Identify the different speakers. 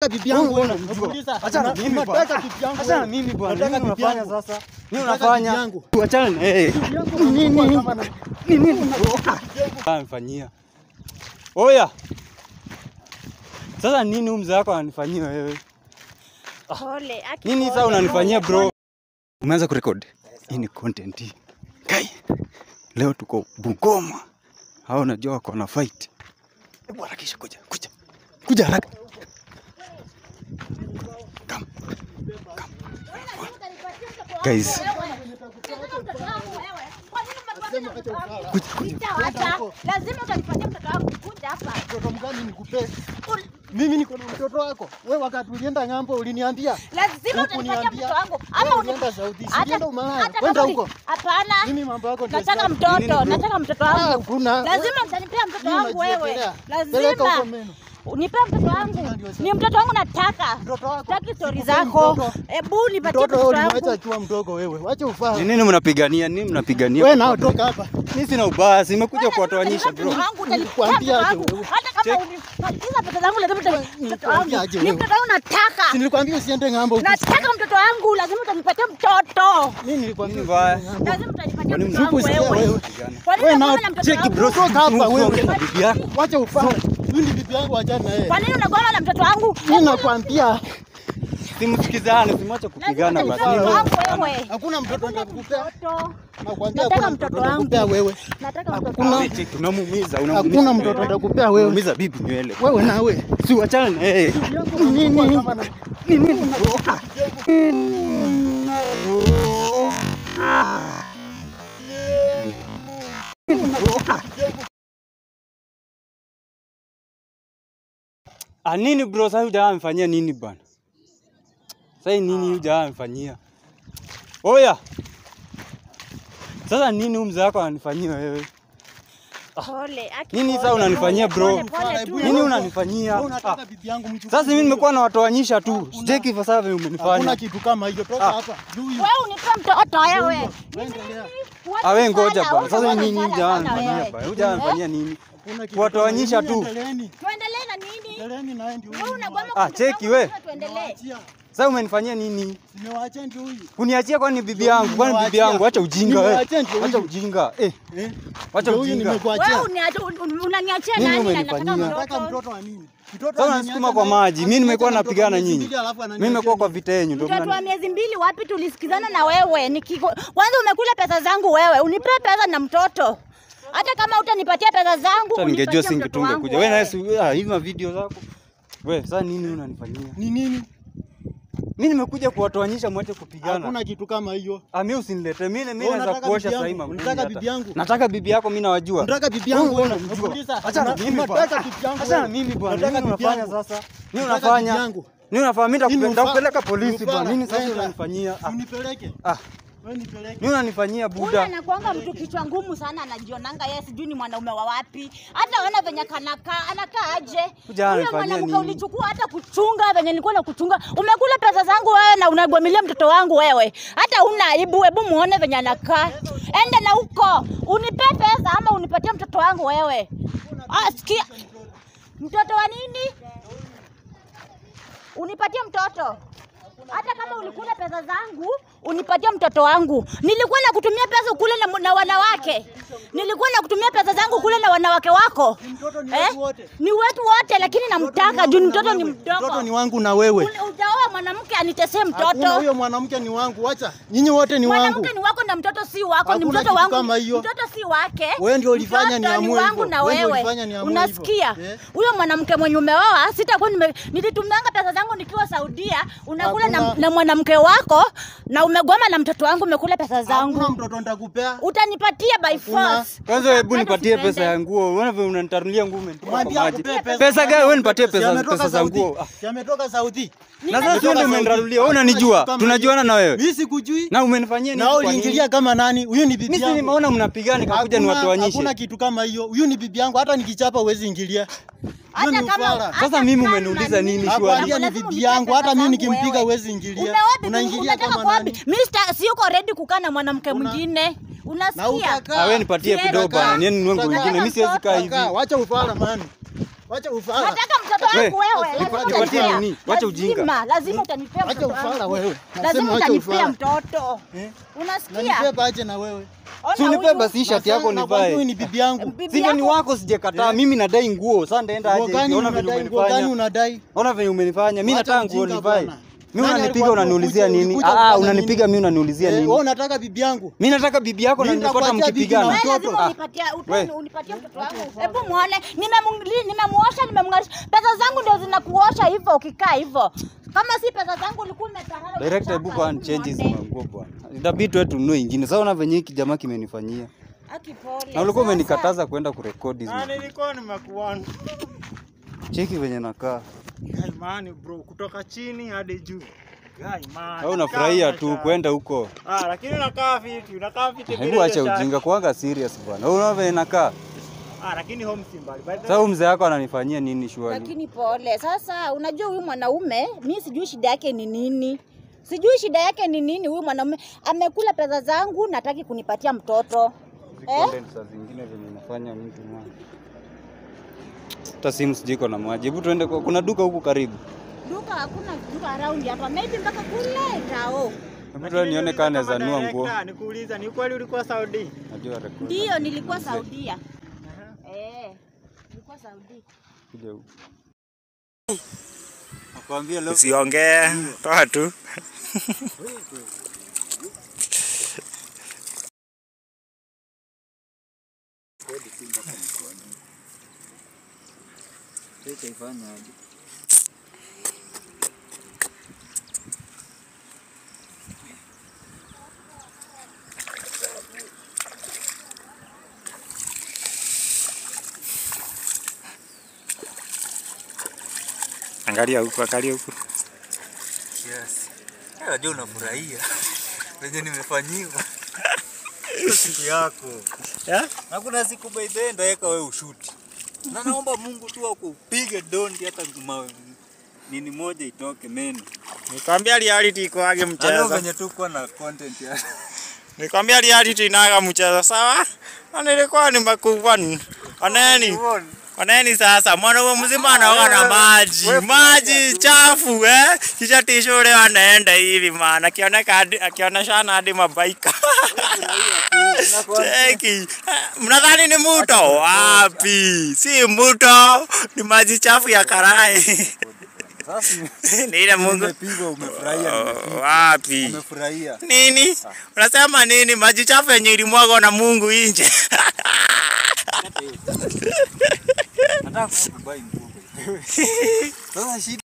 Speaker 1: unataka bibi yangu wewe?
Speaker 2: unamjua.
Speaker 1: Nakuuliza,
Speaker 2: Achana na
Speaker 1: una-
Speaker 2: mimi bwana.
Speaker 1: unataka bibi yangu
Speaker 2: Achana na
Speaker 1: wewe?
Speaker 2: mimi bwana.
Speaker 1: Unataka
Speaker 2: Nini
Speaker 1: bibi
Speaker 2: unafanya
Speaker 1: yangu?
Speaker 2: sasa? Nini
Speaker 1: Unataka
Speaker 2: unafanya?
Speaker 1: bibi yangu?
Speaker 2: Achana na yeye.
Speaker 1: Bibi yangu
Speaker 2: Nini
Speaker 1: unakuwa
Speaker 2: nini?
Speaker 1: kama na-
Speaker 2: Nini? Amfanyia. Oya. Sasa nini huyu mzee wako ananifanyia wewe?
Speaker 3: Pole. Aki
Speaker 2: Nini
Speaker 3: pole,
Speaker 2: sasa unanifanyia
Speaker 3: pole,
Speaker 2: bro? Umeanza kurekodi? Hii ni content hii. Kai. Leo tuko Bungoma. Hao unajua wako na fight. Hebu harakisha kuja, kuja. Kuja haraka. Come. Come. Guys, kuja kuja.
Speaker 3: Nitawacha. Lazima utanipatia mtoto wangu. Kuja hapa.
Speaker 1: Mtoto mgani nikupe? Mimi niko na mtoto wako. Wewe wakati ulienda ng'ambo uliniambia.
Speaker 3: Lazima utanipatia
Speaker 1: Hukuniambia.
Speaker 3: mtoto wangu.
Speaker 1: Wewe
Speaker 3: Ama uni-
Speaker 1: ulienda Saudi.
Speaker 3: hata-
Speaker 1: Sienda umalaya.
Speaker 3: hata
Speaker 1: Kwenda
Speaker 3: kama uli-
Speaker 1: huko.
Speaker 3: Hapana.
Speaker 1: Mimi mambo yako ndio
Speaker 3: Nataka
Speaker 1: sitaki.
Speaker 3: mtoto,
Speaker 2: Nini bro?
Speaker 3: nataka mtoto
Speaker 1: Ah,
Speaker 3: wangu.
Speaker 1: kuna.
Speaker 3: Lazima utanipea mtoto
Speaker 1: Mimi
Speaker 3: wangu wewe.
Speaker 1: najiekelea. Peleka
Speaker 3: Lazima.
Speaker 1: huko meno.
Speaker 3: Unipe mtoto wangu.
Speaker 1: ndio sasa.
Speaker 3: Ni mtoto wangu nataka.
Speaker 1: Mtoto wako.
Speaker 3: Sitaki stori
Speaker 1: Sikupe
Speaker 3: zako.
Speaker 1: mtoto.
Speaker 3: Hebu nipatie
Speaker 1: Mtoto
Speaker 3: mtoto
Speaker 1: wewe ulimwacha
Speaker 3: wangu.
Speaker 1: akiwa mdogo wewe. Wacha ufaa.
Speaker 2: Ni nini mnapigania? Nini mnapigania?
Speaker 1: Wewe nao toka hapa.
Speaker 2: Mimi sina ubaya, simekuja kuwatoanyisha bro.
Speaker 1: Nilikwambia aje wewe.
Speaker 3: Hata kama unipatia pesa zangu lazima utanipatia mtoto
Speaker 1: Nilikwambia
Speaker 3: wangu.
Speaker 1: aje
Speaker 3: Ni
Speaker 1: wewe.
Speaker 3: mtoto wangu nataka.
Speaker 1: Si nilikwambia usiende ng'ambo huko.
Speaker 3: Nataka mtoto wangu, lazima utanipatia mtoto.
Speaker 1: Mimi nilikwambia
Speaker 2: Nini mbaya?
Speaker 3: Lazima utanipatia
Speaker 2: Kwani
Speaker 3: mtoto wangu
Speaker 1: msiposikia
Speaker 3: wewe.
Speaker 1: wewe.
Speaker 3: Kwa nini
Speaker 1: Wewe
Speaker 3: unagoma
Speaker 1: nao
Speaker 3: na mtoto
Speaker 2: Cheki
Speaker 3: wangu?
Speaker 2: bro,
Speaker 1: Toka hapa wewe.
Speaker 2: usiongee na bibi yako.
Speaker 1: Wacha ufaa. Huyu ni bibi yangu achana na yeye.
Speaker 3: Kwa nini unagoma na mtoto wangu?
Speaker 1: Mimi nakwambia
Speaker 2: Simsikizane, simwache kupigana
Speaker 3: Lazima
Speaker 2: basi.
Speaker 3: mtoto wangu
Speaker 2: Nini
Speaker 3: wewe.
Speaker 1: hakuna mtoto nitakupea.
Speaker 3: Mtoto.
Speaker 1: Nakwambia
Speaker 3: Nataka
Speaker 1: hakuna
Speaker 3: mtoto
Speaker 1: mtoto
Speaker 3: wangu.
Speaker 1: nitakupea wewe.
Speaker 3: Nataka mtoto
Speaker 1: Hakuna-
Speaker 3: wangu.
Speaker 2: Wewe cheki, unamuumiza, unamuumiza.
Speaker 1: Hakuna mtoto nitakupea wewe.
Speaker 2: Unaumiza bibi nywele.
Speaker 1: Wewe nawe.
Speaker 2: Si uachane na yeye.
Speaker 1: Nini?
Speaker 2: Ah, nini bro, sasa huyu jamaa amefanyia nini bwana? Sasa hii nini huyu jamaa amefanyia? Oya. Sasa nini huyu mzee wako ananifanyia wewe?
Speaker 3: Pole. Aki
Speaker 2: Nini
Speaker 3: pole,
Speaker 2: sasa unanifanyia
Speaker 3: pole,
Speaker 2: bro?
Speaker 3: pole tu.
Speaker 2: Nini unanifanyia?
Speaker 1: Wewe
Speaker 2: Ah,
Speaker 1: unataka bibi yangu mchukue.
Speaker 2: Sasa mimi nimekuwa nawatoanyisha tu. Sitaki kwa sababu
Speaker 1: Hakuna
Speaker 2: umenifanya.
Speaker 1: kitu kama hiyo. Toka
Speaker 2: Ah.
Speaker 1: hapa. Huyu.
Speaker 3: Wewe unipe mtoto wewe.
Speaker 1: Endelea.
Speaker 2: Ah, wewe ngoja
Speaker 3: Fala,
Speaker 2: bwana. Sasa
Speaker 3: wewe
Speaker 2: nini huyu
Speaker 3: fala
Speaker 2: jamaa
Speaker 3: sana
Speaker 2: ananifanyia
Speaker 3: wewe.
Speaker 2: bwana? Huyu jamaa ananifanyia nini?
Speaker 1: Hakuna kitu
Speaker 2: Kuwatoanyisha
Speaker 1: kama hiyo.
Speaker 2: tu.
Speaker 1: Endeleeni.
Speaker 3: Tuendelee na nini?
Speaker 1: Endeleeni na yeye ndio
Speaker 3: Wewe
Speaker 1: huyu.
Speaker 3: unagoma
Speaker 2: Ah,
Speaker 3: kwa mtoto
Speaker 2: cheki
Speaker 3: wangu,
Speaker 2: we.
Speaker 3: lazima Tuendelee.
Speaker 1: Nimewaachia.
Speaker 2: Sasa umenifanyia nini?
Speaker 1: Nimewaachia ndio huyu.
Speaker 2: Kuniachia kwani bibi yangu? Kwani bibi
Speaker 1: Nimewaachia.
Speaker 2: yangu? Acha ujinga wewe.
Speaker 1: Nimewaachia ndio
Speaker 2: Acha
Speaker 1: huyu.
Speaker 2: ujinga. Eh,
Speaker 1: Eh?
Speaker 2: acha
Speaker 1: Ndio huyu
Speaker 2: ujinga.
Speaker 1: nimekuachia.
Speaker 3: Wewe uniacha- un- unaniachia
Speaker 2: Nini
Speaker 3: nani na
Speaker 2: umenifanyia?
Speaker 3: nataka
Speaker 1: Nataka
Speaker 3: mtoto?
Speaker 1: mtoto wa nini? Mtoto
Speaker 2: Sasa
Speaker 1: ameniacha
Speaker 2: unasukuma kwa
Speaker 1: na-
Speaker 2: maji. Mimi nimekuwa
Speaker 1: ameniacha na
Speaker 2: napigana
Speaker 1: mtoto wa
Speaker 2: nyinyi.
Speaker 1: miezi mbili, alafu
Speaker 2: Mimi
Speaker 1: ananiachia
Speaker 2: nimekuwa kwa
Speaker 1: nini?
Speaker 2: vita yenu ndio
Speaker 3: Mtoto wa
Speaker 2: maana.
Speaker 3: miezi mbili wapi tulisikizana na wewe? Nikiko... Kwanza umekula pesa zangu wewe, unipe pesa na mtoto. Hata kama utanipatia pesa zangu,
Speaker 2: Sasa ningejua
Speaker 3: unipatie mtoto
Speaker 2: singetunge
Speaker 3: wangu
Speaker 2: kuja. Wewe naye
Speaker 3: wewe.
Speaker 2: si ah, hizi ma video zako. Wewe sasa nini unanifanyia?
Speaker 1: Ni nini?
Speaker 2: Mimi nimekuja kuwatoanyisha mwache kupigana.
Speaker 1: Hakuna kitu kama hiyo.
Speaker 2: Ah, mimi usinilete. Mimi mimi
Speaker 1: Wewe
Speaker 2: naweza
Speaker 1: unataka
Speaker 2: kuosha
Speaker 1: bibi
Speaker 2: sasa
Speaker 1: yangu?
Speaker 2: hivi.
Speaker 1: Unataka bibi yangu?
Speaker 2: Nataka bibi yako mimi nawajua.
Speaker 1: Unataka bibi yangu
Speaker 2: Wewe
Speaker 1: wewe?
Speaker 2: unamjua.
Speaker 1: Nakuuliza.
Speaker 2: Acha na
Speaker 1: Una-
Speaker 2: mimi bwana.
Speaker 1: Unataka bibi yangu
Speaker 2: Acha na
Speaker 1: wewe?
Speaker 2: mimi bwana.
Speaker 1: Unataka
Speaker 2: Nini
Speaker 1: bibi
Speaker 2: unafanya
Speaker 1: yangu?
Speaker 2: sasa? Nini
Speaker 1: Unataka
Speaker 2: unafanya?
Speaker 1: bibi yangu?
Speaker 2: Nini unafanya? Mimi
Speaker 1: Nini
Speaker 2: nitakupeleka
Speaker 1: ufa-
Speaker 2: nitakupeleka polisi
Speaker 1: ufala?
Speaker 2: bwana. Nini sasa
Speaker 1: Wenda.
Speaker 2: unanifanyia? Ah,
Speaker 1: Unipeleke.
Speaker 2: ah.
Speaker 1: Wewe nipeleke.
Speaker 2: Nini unanifanyia
Speaker 3: Huyu
Speaker 2: buda?
Speaker 3: anakuanga mtu kichwa ngumu sana, anajionanga yeye sijui ni mwanaume wa wapi. Hata ona venye kanakaa, anakaa aje?
Speaker 2: Kuja
Speaker 3: Huyo
Speaker 2: ananifanyia
Speaker 3: mwanamke
Speaker 2: nini?
Speaker 3: ulichukua hata kuchunga venye nilikuwa na kuchunga. Umekula pesa zangu wewe na unagwamilia mtoto wangu wewe. Hata una aibu, hebu muone venye anakaa. Enda na huko. Unipe pesa ama unipatie mtoto wangu wewe. Ah, sikia. Mtoto wa nini? Unipatie mtoto. Hata kama ulikula pesa zangu, unipatie mtoto wangu. Nilikuwa na kutumia pesa ukule na, na wanawake. Nilikuwa na kutumia pesa zangu kule na wanawake wako.
Speaker 1: Mtoto ni wetu wote.
Speaker 3: Ni wetu wote, lakini namtaka juu mtoto ni mdogo.
Speaker 1: Mtoto ni wangu na wewe.
Speaker 3: Ule- Utaoa mwanamke anitesee
Speaker 1: Hakuna
Speaker 3: mtoto.
Speaker 1: huyo mwanamke ni wangu. Wacha. Nyinyi wote ni wangu.
Speaker 3: Mwanamke ni wako na mtoto si wako, ni
Speaker 1: Hakuna
Speaker 3: mtoto
Speaker 1: kitu
Speaker 3: wangu.
Speaker 1: kama hiyo.
Speaker 3: Mtoto si wake.
Speaker 1: Wewe ndio ulifanya
Speaker 3: Mtoto
Speaker 1: niamue
Speaker 3: ni wangu
Speaker 1: hivyo.
Speaker 3: na
Speaker 1: Wewe ndio
Speaker 3: wewe.
Speaker 1: ulifanya niamue
Speaker 3: Unasikia?
Speaker 1: hivyo. Eh?
Speaker 3: Huyo mwanamke mwenye umeoa, sitakuwa nime nilitumanga pesa zangu nikiwa Saudia, unakula na,
Speaker 1: Hakuna.
Speaker 3: na mwanamke wako na umegoma na mtoto wangu umekula pesa
Speaker 1: Hakuna
Speaker 3: zangu.
Speaker 1: mtoto nitakupea.
Speaker 3: Utanipatia by
Speaker 1: Hakuna.
Speaker 3: force.
Speaker 2: Kwanza hebu
Speaker 3: Hata
Speaker 2: nipatie
Speaker 3: sipende.
Speaker 2: pesa ya nguo. Unaona vile unanitarulia nguo umenitoa kwa
Speaker 1: Mwambie
Speaker 2: maji.
Speaker 1: akupee pesa.
Speaker 2: Pesa gani wewe nipatie
Speaker 1: Si
Speaker 2: pesa
Speaker 1: ametoka
Speaker 2: pesa za
Speaker 1: Saudi.
Speaker 2: nguo? Ah,
Speaker 1: Si ametoka Saudi.
Speaker 2: Na sasa
Speaker 1: Ametoka
Speaker 2: ndio
Speaker 1: Saudi.
Speaker 2: umenirarulia. Wewe
Speaker 1: Hakuna
Speaker 2: unanijua.
Speaker 1: kitu kama
Speaker 2: Tunajuana
Speaker 1: hiyo.
Speaker 2: na wewe.
Speaker 1: Mimi sikujui.
Speaker 2: Na umenifanyia nini?
Speaker 1: Na wewe
Speaker 2: kwa nini?
Speaker 1: uliingilia kama nani? Huyu ni bibi
Speaker 2: Mimi si
Speaker 1: yangu.
Speaker 2: nimeona mnapigana nikakuja
Speaker 1: Hakuna-
Speaker 2: niwatoanyishe.
Speaker 1: Hakuna kitu kama hiyo. Huyu ni bibi yangu, hata nikichapa huwezi ingilia. Hiyo
Speaker 3: Hata
Speaker 1: ni
Speaker 3: kama
Speaker 1: ufala.
Speaker 3: hata
Speaker 2: Sasa mimi
Speaker 3: kama
Speaker 2: umeniuliza
Speaker 3: ni-
Speaker 2: nini,
Speaker 1: Nakwambia
Speaker 2: Shwari?
Speaker 1: ni
Speaker 3: Lazima
Speaker 1: bibi
Speaker 3: unipe
Speaker 1: yangu, hata
Speaker 3: pesa
Speaker 1: mimi
Speaker 3: zangu
Speaker 1: nikimpiga
Speaker 3: wewe.
Speaker 1: huwezi ingilia.
Speaker 3: Umeoa bibi,
Speaker 1: Unaingilia
Speaker 3: unataka
Speaker 1: kama
Speaker 3: kwa
Speaker 1: nani?
Speaker 3: bibi. Mimi sita- siyuko ready kukaa na mwanamke
Speaker 1: Una-
Speaker 3: mwingine.
Speaker 1: Na
Speaker 3: Unasikia?
Speaker 1: utakaa.
Speaker 2: Ah, wewe nipatie
Speaker 3: Sienda.
Speaker 2: kidogo bana. Nieni nunue nguo
Speaker 1: Utakaa.
Speaker 2: nyingine. Mimi siwezi kaa
Speaker 1: Utakaa.
Speaker 2: hivi.
Speaker 1: Wacha ufala man. Wacha ufala.
Speaker 3: Nataka mtoto wangu
Speaker 2: We,
Speaker 3: wewe. Lazima
Speaker 1: nipatie
Speaker 3: utanipea.
Speaker 2: nini? Wacha ujinga.
Speaker 3: Lazima, lazima utanipea
Speaker 1: Wacha
Speaker 3: mtoto
Speaker 1: ufala
Speaker 3: wangu.
Speaker 1: wewe.
Speaker 3: Lazima
Speaker 1: Nasema wacha
Speaker 3: utanipea
Speaker 1: ufala.
Speaker 3: mtoto.
Speaker 1: Eh?
Speaker 3: Unasikia?
Speaker 1: Nanibeba aje na wewe.
Speaker 3: Ona
Speaker 2: Si unipe
Speaker 3: huyu.
Speaker 2: basi shati yako
Speaker 1: Nakwambia huyu
Speaker 2: nivae.
Speaker 1: ni bibi yangu.
Speaker 3: Bibi
Speaker 2: Sivyo ni
Speaker 3: yako-
Speaker 2: wako sijakataa. Mimi nadai nguo. Sasa ndaenda
Speaker 1: Nguo
Speaker 2: aje?
Speaker 1: gani
Speaker 2: Ona venye
Speaker 1: unadai? Nguo gani
Speaker 2: umenifanya.
Speaker 1: unadai?
Speaker 2: Ona venye umenifanya. Mimi
Speaker 1: Wacha
Speaker 2: nataka nguo
Speaker 1: ujinga
Speaker 2: nivae.
Speaker 1: bwana.
Speaker 2: Mimi
Speaker 1: Nani
Speaker 2: unanipiga
Speaker 1: alikuwa
Speaker 2: unaniulizia
Speaker 1: ukuje-
Speaker 2: nini?
Speaker 1: ulikuja
Speaker 2: Ah,
Speaker 1: kufanya
Speaker 2: unanipiga
Speaker 1: nini?
Speaker 2: mimi unaniulizia
Speaker 1: Eh,
Speaker 2: nini?
Speaker 1: wewe unataka bibi yangu?
Speaker 2: Mimi nataka bibi yako na
Speaker 1: Mimi
Speaker 2: nilifuata
Speaker 1: nitakuachia bibi na
Speaker 2: mkipigana.
Speaker 3: Wewe
Speaker 1: mtoto.
Speaker 3: lazima
Speaker 2: Ah.
Speaker 3: unipatie
Speaker 2: We.
Speaker 3: utani unipatie mtoto wangu. Hebu muone, nimemli- nimemuosha, nimemngarisha. Pesa zangu ndio zinakuosha hivyo ukikaa hivyo. Kama si pesa zangu ulikuwa umetarara.
Speaker 2: Director, hebu kwa change hizi manguo bwana. Itabidi tu tununue ingine. Sasa ona venye hiki jamaa kimenifanyia.
Speaker 3: Akipole.
Speaker 2: Na ulikuwa umenikataza kwenda kurekodi hizi.
Speaker 4: Ah,
Speaker 2: manguo.
Speaker 4: nilikuwa nimekuona.
Speaker 2: Cheki venye nakaa.
Speaker 4: Guy man bro, kutoka chini hadi juu. Guy man.
Speaker 2: Au unafurahia tu
Speaker 4: Kama
Speaker 2: kwenda huko.
Speaker 4: Ah, lakini unakaa fiti, unakaa fiti bila
Speaker 2: Hebu acha
Speaker 4: hiyo shati.
Speaker 2: ujinga kuanga serious bwana. Wewe unaona venye nakaa.
Speaker 4: Ah, lakini home si mbali. By the
Speaker 2: Sasa huyu mzee wako ananifanyia nini shwali?
Speaker 3: Lakini pole. Sasa unajua huyu mwanaume, mi sijui shida yake ni nini. Sijui shida yake ni nini huyu mwanaume. Amekula pesa zangu nataki kunipatia mtoto. Eh?
Speaker 2: Content saa zingine venye inafanya mtu mwa. Hata simu sijui iko na maji. Hebu tuende kwa kuna duka huku karibu.
Speaker 3: Duka hakuna duka around hapa. Maybe mpaka kule tao.
Speaker 2: Hebu tuende nione kama naweza nunua nguo.
Speaker 4: Director, Nikuuliza, ni kweli ulikuwa Saudi?
Speaker 2: Najua record.
Speaker 3: Ndio nilikuwa Saudia. Eh. Nilikuwa Saudi.
Speaker 2: Kuja huku. Nakwambia leo
Speaker 4: Usiongee, toa tu.
Speaker 2: itaifanya aje?
Speaker 4: Angalia huku, angalia huku.
Speaker 2: Yes. Unajua unafurahia. Venye nimefanyiwa. Hiyo siku yako.
Speaker 4: Eh?
Speaker 2: Na kuna siku by the end aweka wewe ushuti. Na naomba Mungu tu akupige dondi hata mawe nini moja itoke meno.
Speaker 4: Nikwambia reality iko age
Speaker 2: Ano
Speaker 4: mchezo.
Speaker 2: venye tu kuwa na content ya.
Speaker 4: Nikwambia reality inaga mchezo sawa? Na nilikuwa nimekuwa oneni. Oneni sasa, mwanaume mzima anaoga na maji, maji chafu eh, kisha tisho ule anaenda hivi maana akioneka hadi akioneshana hadi mabaika Cheki, mnadhani ni mto? Wapi? Si mto, ni maji chafu ya karai.
Speaker 2: Sasa
Speaker 4: Ni ile Mungu.
Speaker 2: umepigwa umefurahia
Speaker 4: Oh, Wapi?
Speaker 2: umefurahia.
Speaker 4: Nini? Unasema nini? Maji chafu yenye ilimwagwa na Mungu nje.
Speaker 2: Nataka kubai nguo. Sasa shida